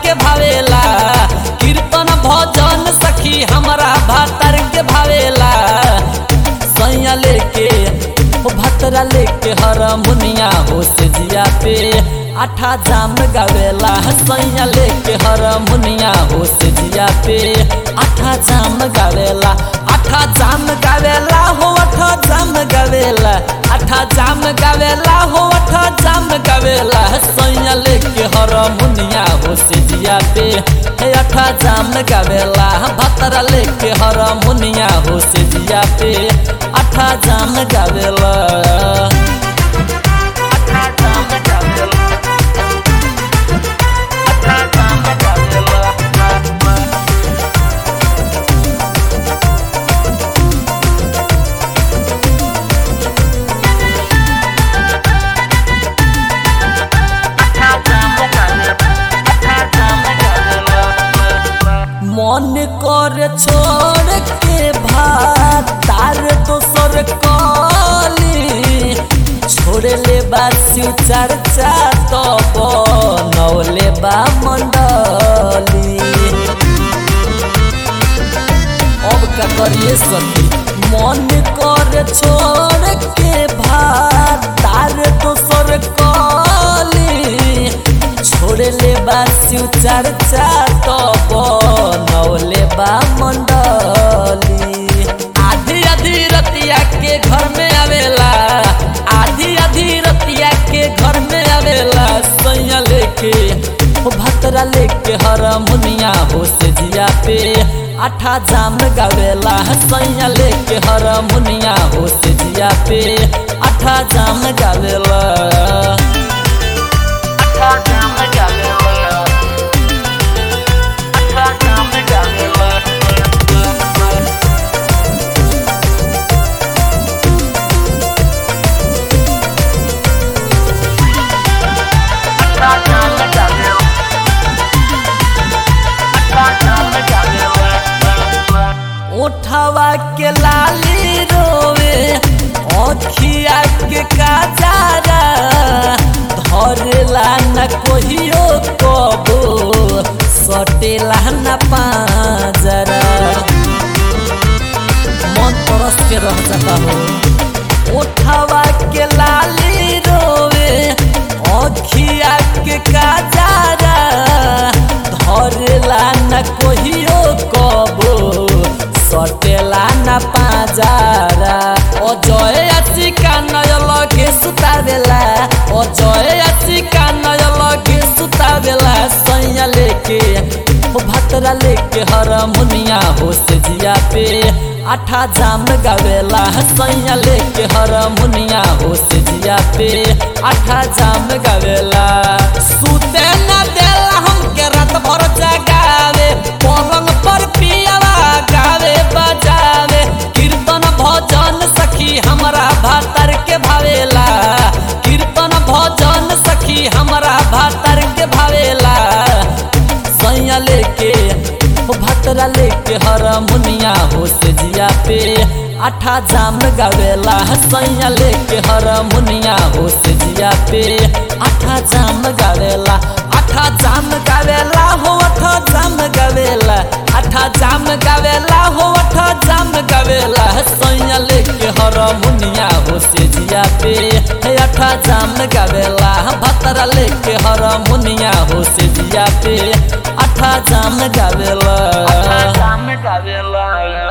के भावेला कीर्तन भजन सखी हमरा भातर के भावेला सैया लेके ओ भतरा लेके हरमुनिया हो से जिया पे आठा जाम गावेला सैया लेके हरमुनिया हो से जिया पे आठा जाम गावेला आठा जाम गावेला हो आठा जाम गावेला आठा जाम गावेला हो आठा जाम गावेला सैया लेके हरमुनिया हो से जिया पे हे आठा जाम गावेला भतरा लेके हरमुनिया हो से जिया पे आठा जाम गावेला आठा जाम गावेला आठा जाम गावेला मन कर छोड़ के भात तार दोसर कली छोड़ ले बा शिव चर्चा तो बनौले बा मंडली अब का करिए सखी मन कर छोड़ के भात तार दोसर कली छोड़ ले बा शिव चर्चा तो बनौले बा मंडली आधी आधी रतिया के घर में आवेला आधी आधी रतिया के घर में आवेला सैया लेके ओ भतरा लेके हरमुनिया हो से जिया पे आठा जाम गावेला सैया लेके हरमुनिया हो से जिया पे आठा जाम गावेला आठा जाम गावेला आठा जाम गावेला उठवा के लाली रोवे अखिया के काजारा धरेला न कोहियो कबो सटेला न पाजरा मन तरस के रह जाता हो उठवा के लाली रोवे अखिया के काजारा धरेला न कोहियो कबो सटेला न पाजारा अजय आशिका नय लगे सुतावेला अजय आशिका नय लगे सुतावेला सैया लेके ओ भतरा लेके हरमुनिया हो से जिया पे आठा जाम गावेला सैया लेके हरमुनिया हो से जिया पे आठा जाम गावेला सुते न देला हमके रात भर जगावे पलंग पर पियावा गावे बजावे कीर्तन भजन सखी हमरा भातर के भावेला कीर्तन भजन सखी हमरा भातर के भावेला सैया लेके ओ भतरा लेके हरमुनिया हो से जिया पे आठा जाम गावेला सैया लेके हरमुनिया हो से जिया पे आठा जाम गावेला आठा जाम गावेला हो आठा जाम गावेला आठा जाम गावेला हो आठा जाम गावेला सैया लेके हरमुनिया हो से जिया पे हे आठा जाम गावेला भतरा लेके हरमुनिया हो से जिया पे आठा जाम गावेला आठा जाम गावेला